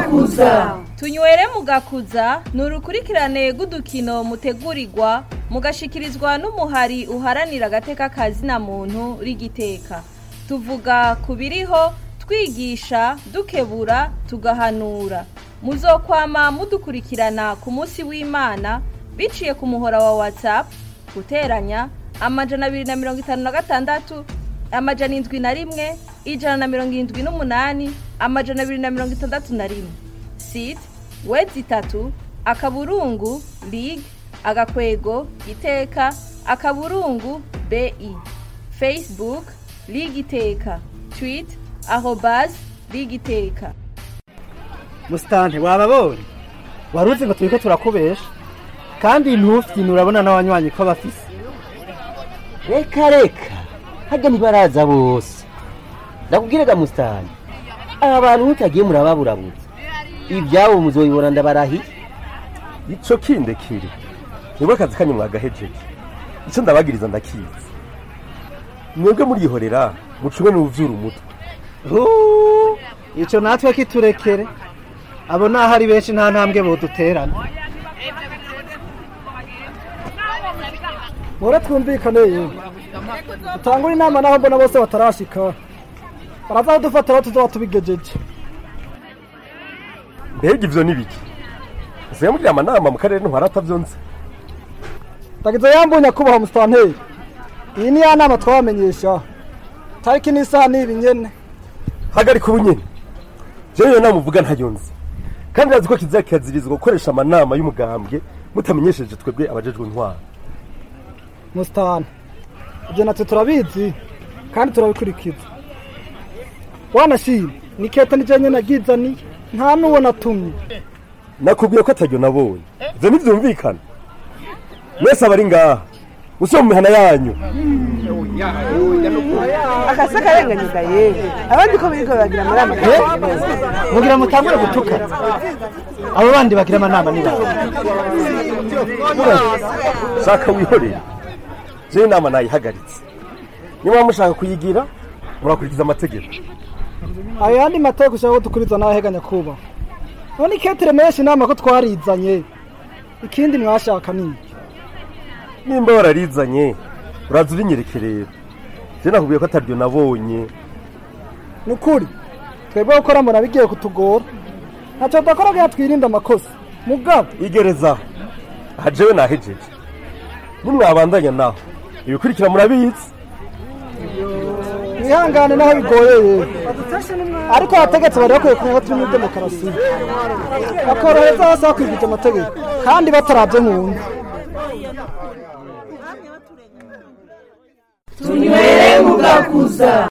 mugakuza tunywere mugakuza ni urukurikirane rw'udukino mutegurirwa mugashikirizwa n'umuhari uharanira agateka kazina muntu rigiteka tuvuga ku biriho twigisha dukebura tugahanura muzokwama mudukurikirana ku munsi w'imana biciye ku muhora wa whatsapp guteranya amajana abiri na mirongo itanu na gatandatu amajana indwi na rimwe ijana na mirongo irindwi n'umunani amajana abiri na mirongo itandatu na rimwe sit wedi itatu akaburungu lig agakwego iteka akaburungu bi facebook lig iteka tweet arobas lig iteka musitante wababonye wari uzi ngo turiko turakubesha kandi ntufyine urabona n'abanywanyi ko bafise reka reka hajya ntibaraza bose ndakubwiraga musitani aba bantu mutagiye murababurabuza ibyabo muzobibona ndabarahiye ico kindekire nibwo akazi kanyu mwagahejeje ico ndabagiriza ndakizi mwebwe murihorera mucumwe n'uvyura umutwe Huu, ico natwe kiturekere abo naho ari benshi nta ntambwe boduterana Mure twumvikane yewe utangura inama naho mbona bose batarashika barazadufatira tuzoba tubigejeje mbega ivyo nibiki nsigaye mugira amanama mu karere ntwara atavyonse ndagize yambunya kubaha musitanteri iyi ni ya nama twabamenyesha tariki n'isaha n'ibi nyene hagarika ubu nyene jewe iyo nama uvuga ntayonze kandi urazi ko kizira kirazirizwa gukoresha amanama y'umugambwe mutamenyesheje twebwe abajejwe intwara musitani ibyo natwe turabizi kandi turabikurikiza wanashima ni keta nije nyene nagizaniye nta n'uwo natumye nakubwiye ko ataryo nabonye ivyo ntivyumvikana mwese abari ngaha musore mu mihana yanyu akasa karenganyuga yewe abandi ko biriko baragira amanama mugira mutangure gutukana abo bandi bagira amanama ni bande shaka wihorere jewe inama nayihagaritse niba mushaka kuyigira murakurikiza amategeko ayo yandi mateka ushaka ko dukuriza n'aheganya kuba none iketere menshi inama ko twarizanye ikindi mwashaka ni iki nimba wararizanye uraza urinyereke rero je nakubwiye ko ataryo nabonye ni ukuri twebwe gukora mbona bigiye kutugora ntacyo tudakora kugira twirinde amakosa mugabo igerezaho aha jewe nahejeje nimwabandanya naho ibikurikira murabizi mwihangane naho bigoye yewe ariko abategetsi bari bakwiye kumenya ko turi muri demokarasi bakorohereza hasi hakwigije amategeko kandi batarabye mu nda tunywere mugakuza